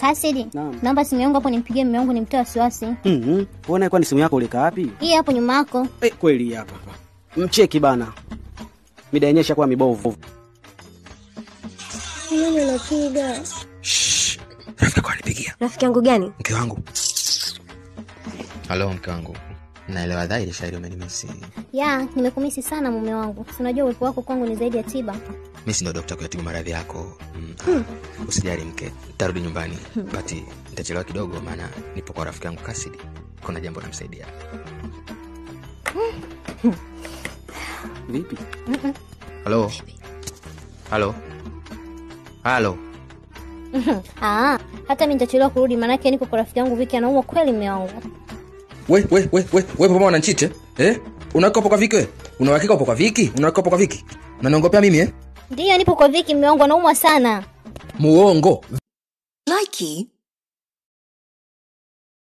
Kasidi, Naam. naomba simu yangu hapo nimpigie mume wangu nimtoe wasiwasi. Mhm. Uona kwani simu yako ulika wapi? Hii hapo nyuma yako. Eh, kweli hapa hapa. Mcheki bana. Mida yenyewe ishakuwa mibovu. Nani unapiga? rafiki yako anipigia Rafiki yangu gani? mke wangu halo mke wangu naelewa dhahiri shairi umenimisi Ya, nimekumisi sana mume wangu. Si unajua uwepo wako kwangu ni zaidi ya tiba. mi si ndo dokta kuyatibu maradhi yako mm. usijali mke tarudi nyumbani bati nitachelewa kidogo maana nipo kwa rafiki yangu kasidi kuna jambo namsaidia Vipi? halo halo halo Ah, hata mimi nitachelewa kurudi maanake niko kwa rafiki yangu Viki anaumwa kweli mume wangu. we we we we we pamoja unanchite eh unaweka hapo kwa viki we unawakika hapo kwa viki unaweka hapo kwa viki unaniongopea mimi eh Ndiyo nipo kwa Viki mume wangu anaumwa sana. muongo Likey